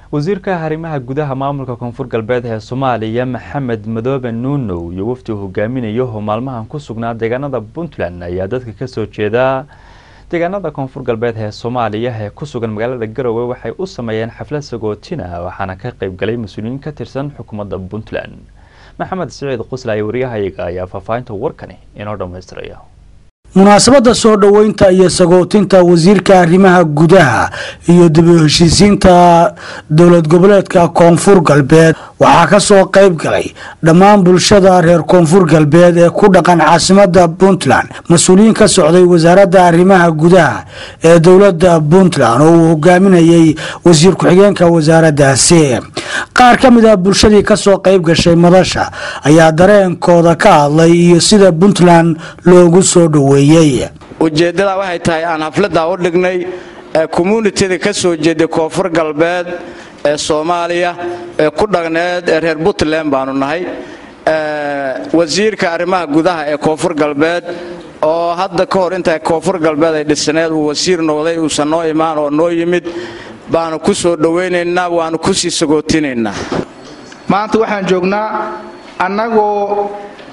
wasiirka arrimaha gudaha maamulka koonfur galbeed ee soomaaliya maxamed madoobe nuunow iyo wafdi uu hogaaminayo oo maalmahan ku sugnaa deegaanada puntland ayaa dadka kasoo jeeda deegaanada koonfur galbeed ee soomaaliya ee ku sugan magaalada garowe waxay u sameeyeen xaflad sagootina waxaana ka qayb galay mas-uuliyiin ka tirsan xukuumadda puntland maxamed siciid quslaaye waryahayaga ayaa faahfaahinta warkani inoo dhammaystiraya munaasabadda soo dhoweynta iyo sagootinta wasiirka arrimaha gudaha iyo dib u heshiisiinta dowlad goboleedka koonfur galbeed waxaa ka soo qayb galay dhammaan bulshada reer koonfur galbeed ee ku dhaqan caasimada puntland mas-uuliyiin ka socday wasaaradda arrimaha gudaha ee dowladda puntland oo uu hogaaminayay wasiir ku-xigeenka wasaaraddaasi qaar ka mid ah bulshadii kasoo qayb gashay madasha ayaa dareenkooda ka hadlay iyo sida puntland loogu soo dhoweeyey ujeeddada waxay tahay aan hafladdaa u dhignay ee communityda ka soo jeeday koonfur galbeed ee soomaaliya ee ku dhaqneed ee reer puntland baanu nahay wasiirka arrimaha gudaha ee koonfur galbeed oo hadda ka hor inta koonfur galbeed ay dhisneed uu wasiir noqday uusan noo imaan oo noo yimid baanu ku soo dhowaynaynaa waanu ku sii sagootinaynaa maanta waxaan joognaa annagoo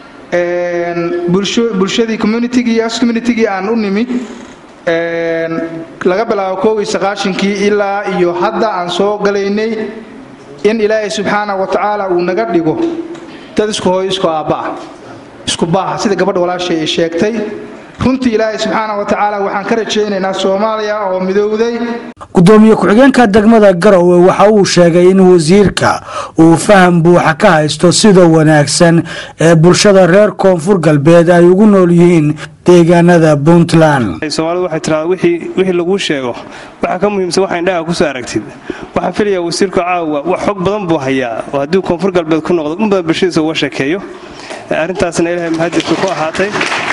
bulshadii communitygii as communitygii aan u nimid laga bilaabo koogii saqaashankii ilaa iyo hadda aan soo galaynay in ilaahay subxaana wa tacaala uu naga dhigo dad isku hooyo isku aabba'a isku baaha sida gabadha walaashay ay sheegtay runtii ilaahay subxaana wa tacaala waxaan ka rajaynaynaa soomaaliya oo midowday gudoomiye ku-xigeenka degmada garowe waxa uu sheegay in wasiirka uu faham buuxa ka haysto sida wanaagsan ee bulshada reer koonfur galbeed ay ugu nool yihiin deegaanada puntland soomaalidu waxay tiraada wixii laguu sheego waxaa ka muhiimsan waxa indhaha kusoo aragtid waxaan filayaa wasiirku caawa wax xog badan buu hayaa oo haddii koonfur galbeed ku noqdo in badan bulshadiisa uga sheekeeyo arrintaasna ilaahay mahadjirka ku ahaatay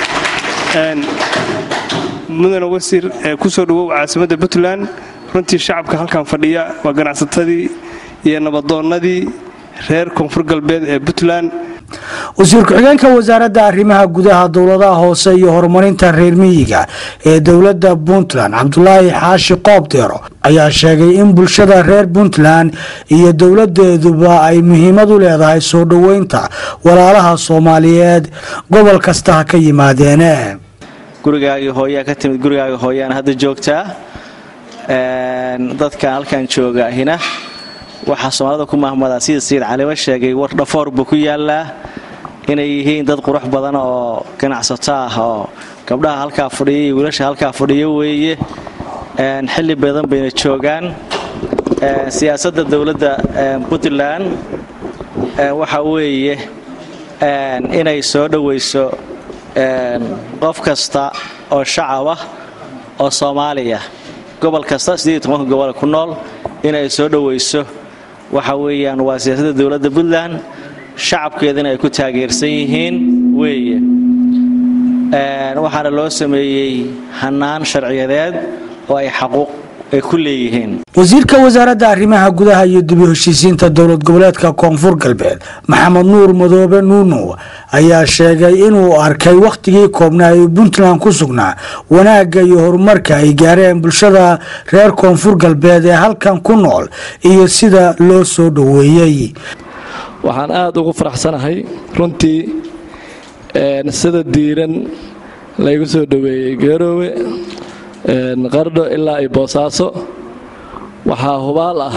mudane wasiir kusoo dhawow caasimadda puntland runtii shacabka halkan fadhiya waa ganacsatadii iyo nabadoonnadii reer koonfur galbeed ee puntland wasiir ku-xigeenka wasaaradda arrimaha gudaha dowladaha hoose iyo horumarinta reer miyiga ee dowladda puntland cabdulaahi xaashi qoobdeero ayaa sheegay in bulshada reer puntland iyo dowladeeduba ay muhiimad u leedahay soo dhoweynta walaalaha soomaaliyeed gobol kasta ha ka yimaadeene gurigaagii hooyaa ka timid gurigaagii hooyaan hadda joogtaa dadkan halkan jooga hina waxaa soomaalida ku mahmadaa sida sayid calimo sheegay war dhafoor buu ku yaalaa inay yihiin dad qurux badan oo ganacsato ah oo gabdhaha halkaa fadhiya iyo wiilasha halkaa fadhiya weeye xilli badan bayna joogaan siyaasadda dowladda puntland waxa weeye inay soo dhowayso qof kasta oo shacab ah oo soomaaliya gobol kasta gobol ku nool inay soo dhowayso waxa weeyaan waa siyaasadda dowladda puntland shacabkeedana ay ku taageersan yihiin weeye waxaana loo sameeyey hannaan sharciyadeed oo ay xaquuq ay ku leeyihiin wasiirka wasaaradda arrimaha gudaha iyo dib u heshiisiinta dowlad goboleedka koonfur galbeed maxamed nuur madoobe nuunow ayaa sheegay inuu arkay wakhtigii koobnaa ee puntland ku sugnaa wanaagga iyo horumarka ay gaareen bulshada reer koonfur galbeed ee halkan ku nool iyo sida loo soo dhoweeyey waxaan aada ugu faraxsanahay runtii sida diiran laygu soo dhoweeyey geeroowe qardho ilaa iyo boosaaso waxaa hubaal ah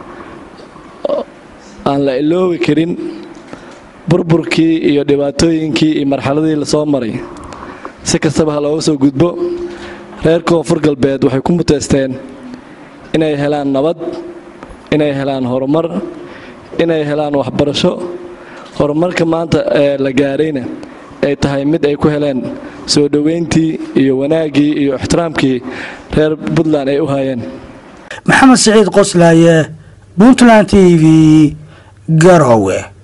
aan la iloobi karin burburkii iyo dhibaatooyinkii iyo marxaladii lasoo maray si kastaba ha looga soo gudbo reer koonfur galbeed waxay ku muteysteen inay helaan nabad inay helaan horumar inay helaan waxbarasho horumarka maanta ee la gaarayna ay tahay mid ay ku heleen soo dhoweyntii iyo wanaaggii iyo ixtiraamkii reer puntland ay u haayeen maxamed siciid qoslaaye puntland t v garowe